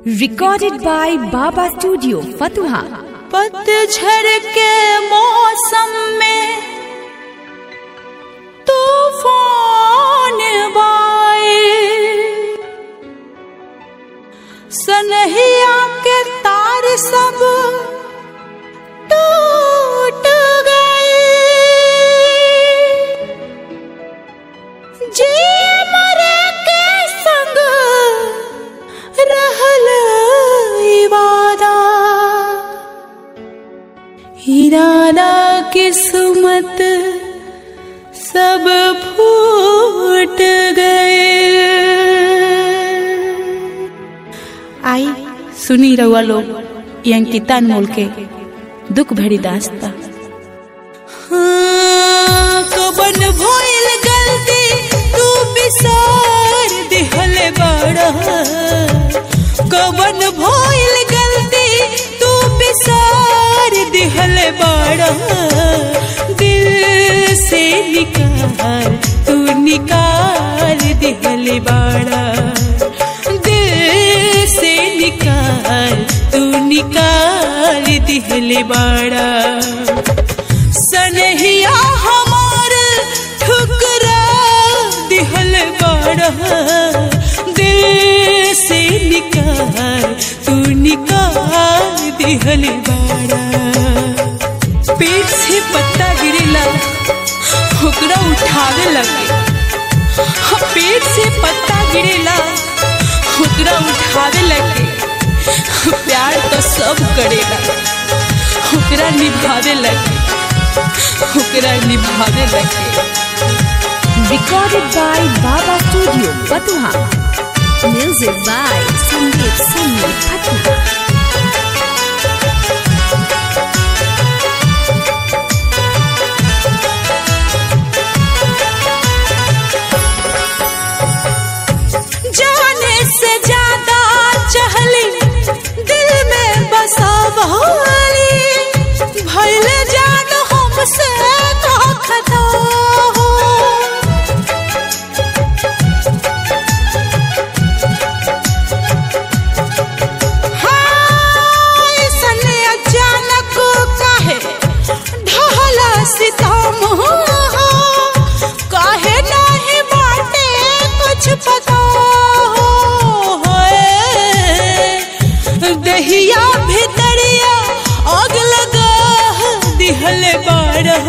Recorded by Baba Studio, Fatuha. पतझड़ के मौसम में तूफान बाए सनहिया के तार सब टूट गए जी मरे के संग रहल वादा इरादा किस्मत सब फूट गए आई सुनी रहुआ लोग ये अंकिता अनमोल के दुख भरी दास्ता हाँ, कबन भइल गलती तू बिसार दिहल बड़ा कबन भइल गलती तू बिसार दिहल बड़ा दिल से निकाल तू निकाल दिहल बड़ा दिल से निकाल तू निकाल दिहल बड़ा सनहिया हमार ठुकरा दिहल बड़ा दिल से निकाल तू निकाल दिहल बड़ा पेट से पत्ता गिरेला ओकरा उठावे लगे हाँ, पेट से पत्ता गिरेला ओकरा उठावे लगे प्यार तो सब करेला ओकरा निभावे लगे ओकरा निभावे लगे Recorded by Baba Studio, Fatuha. Music by Sandeep Singh, Fatuha. जाने से ज्यादा चहली दिल में बसावाली भइल जान हमसे का खता हो हाँ, ऐसन अचानक काहे ढहला सितम हो काहे नहीं बाटे कुछ पता हो होए। दहिया भितरिया आग लगा दिहल बारह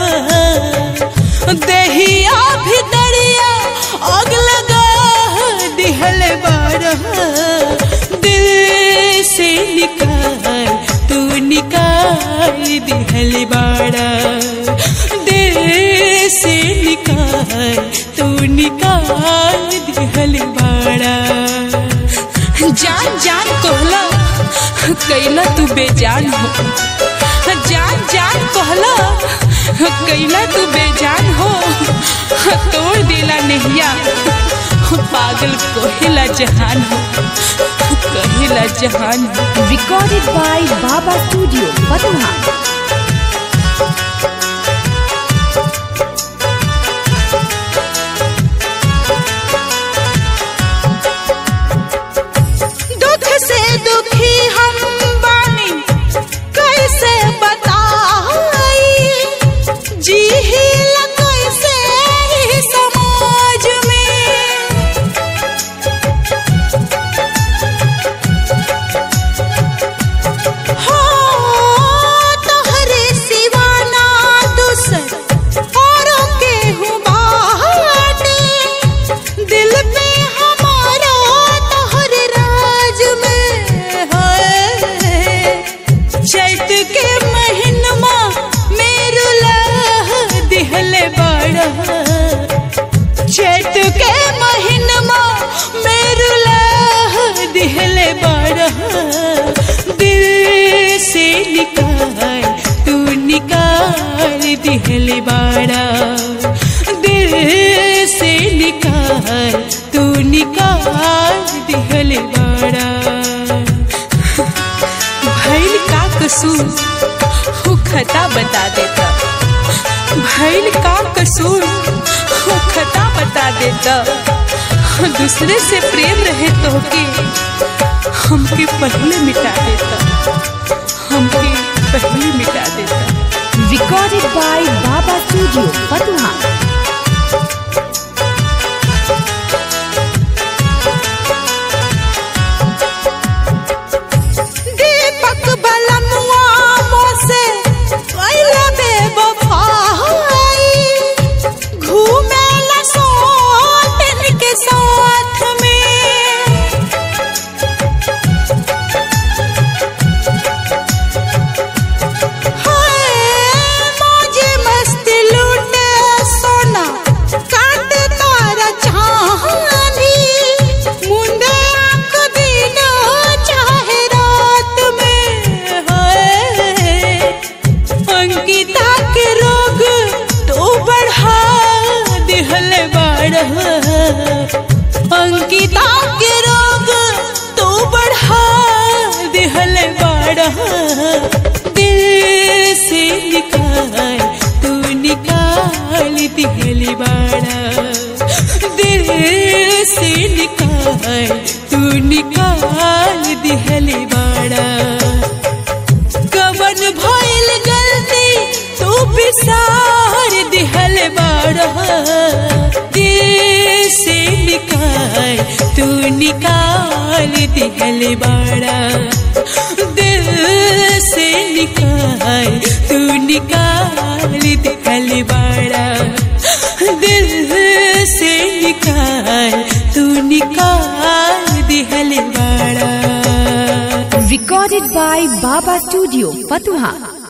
दहिया भितरिया आग लगा दिहल बारह दिल से निकाल तू निकाल दिहल बाड़ा दिल से निकाल तू निकाल दिहल बाड़ा जान जान कहला कैला तू बेजान हो जान जान कहला कैला तू बेजान हो तोड़ दिला नहिया पागल कहिला जहान हो कहिला जहान हो Recorded by Baba Studio, Fatuha. दुख से दुखी हम बानी कैसे बताई जी ही ल कैसे ही समाज में हो तोहरे सिवाना दूसर औरों के हूँ बाटे दिल पे हमारा तोहर राज में है चैत के महीनमा मेरू लह दिहल बड़ा चैत के महीनमा मेरू लह दिहल बड़ा दिल से निकाल तू निकाल दिहल बड़ा दिल से निकाल तू निकाल दिहल बड़ा भैल का कसूर वो खता बता देता भैल का कसूर वो खता बता देता दूसरे से प्रेम रहे तो के हमके पहले मिटा देता हमके पहले मिटा देता Recorded by Baba Studio, Patna. दीपक बलमुआ मोसे कैला बेवफाई घूमेला सोटन के साथ में हाय मौजे मस्ती लूटे सोना काट तारा चाहनी मुंडे आंख दिन चाहे रात में हाय अंकिता के रोग तो बढ़ा दिहल बाड़ अंकिता के रोग तो बढ़ा दिहल बाड़ दिल से निकाल तू निकाल दिहल बाड़ा दिल से निकाल तू निकाल दिहल बाड़ा कवन भइल गलती तू बिसार दिहल बाड़ा दिल से निकाल तू निकाल दिहल बाड़ा दिल से निकाल तू निकाल दिहल बाड़ा दिल से निकाल तू निकाल दिहल बाड़ा Recorded by Baba Studio, Patna.